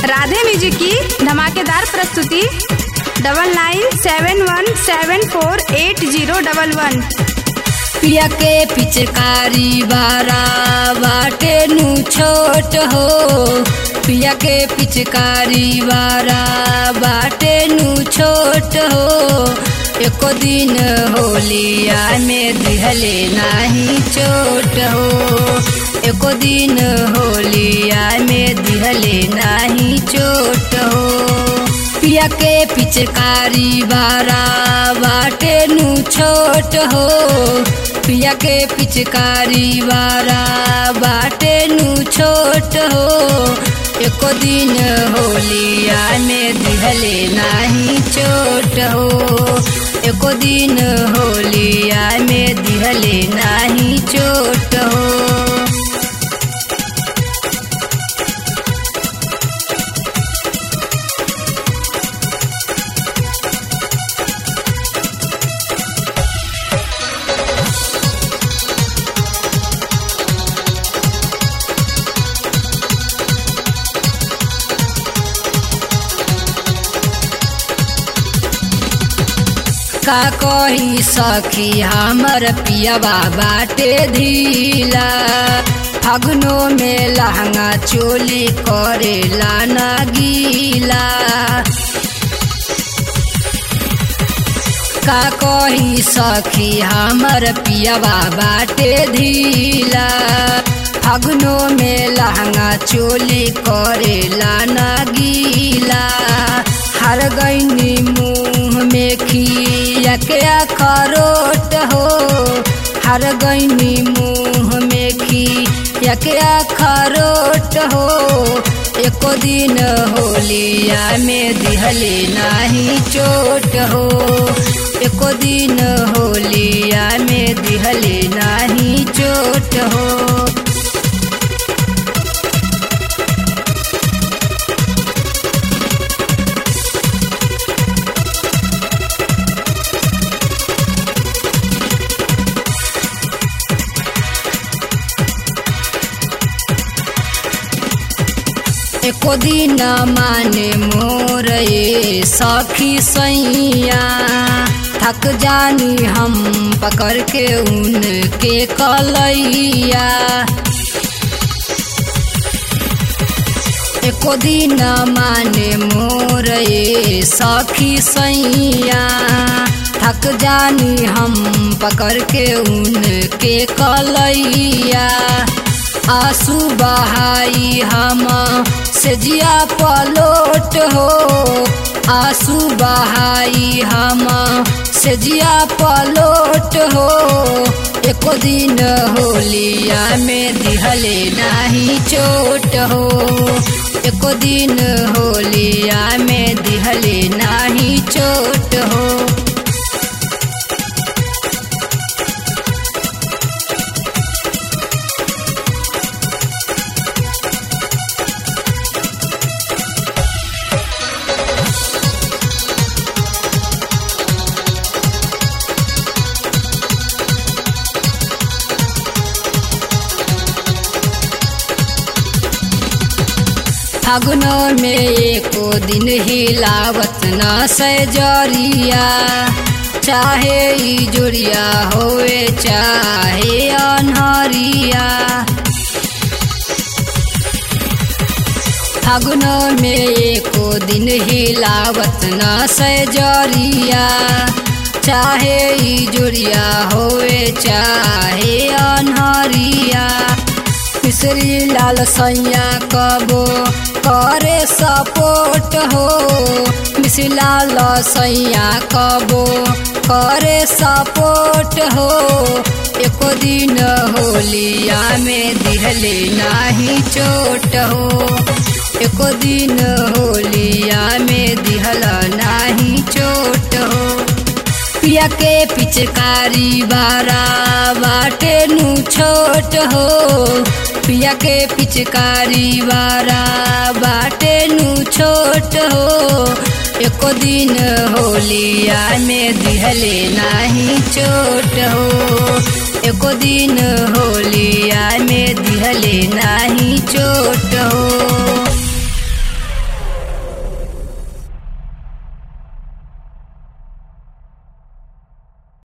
Radhe music की धमाकेदार प्रस्तुति double nine seven one seven four eight zero double one पिया के पिचकारी बारा बाटे नु छोट हो पिया के पिचकारी बारा बाटे नु छोट हो एको दिन होलिया में दिहले नाही चोट हो एको दिन होलिया में दिहले नाही चोट हो पिया के पिचकारी बारा बाटे नु छोट हो पिया के पिचकारी बारा बाटे नु छोट हो एको दिन होलिया में दिहले नाही चोट हो एको दिन होलिया में दिहले नाही चोट हो का कही सखी हमर पियवा बाटे धीला फगनो में लहंगा चोली करेला ना गीला का कही सखी हमर पियवा बाटे धीला फगनो में लहंगा चोली करेला ना गीला हर गईनी मुँह में खिया के खरोट हो हर गईनी मुँह में खिया के खरोट हो एको दिन होलिया में दिहले नाही चोट हो एको दिन होलिया में दिहले नाही चोट हो एको दिन माने मोर ये सखी सैया थक जानी हम पकड़ के उनके कलैया एको दिन माने मोर ये सखी सैया थक जानी हम पकड़ के उनके कलैया आंसू बहाई हम से जिया पलोट हो आंसू बहाई हम से जिया पलोट हो एको दिन होलिया में दिहले नाही चोट हो एको दिन होलिया में दिहले नाही चोट हो फागुनो में एको दिन हिलावत न सजरिया चाहे ई जोड़िया होवे चाहे अनहरिया फागुनो में एको दिन हिलावत न सजरिया चाहे ई जोड़िया होवे चाहे अनहरिया मिश्री लाल सैया कबो करे सपोर्ट हो मिश्री लाल सैया कबो करे सपोर्ट हो एको दिन होलिया में दिहले नाही चोट हो एको दिन होलिया में दिहला नाही चोट हो पिया के पिचकारी बारा बाटे नु छोट हो पिया के पिचकारी बारा बाटे नु छोट हो एको दिन होलिया में दिहले नाही चोट हो एको दिन होलिया में दिहले नाही चोट हो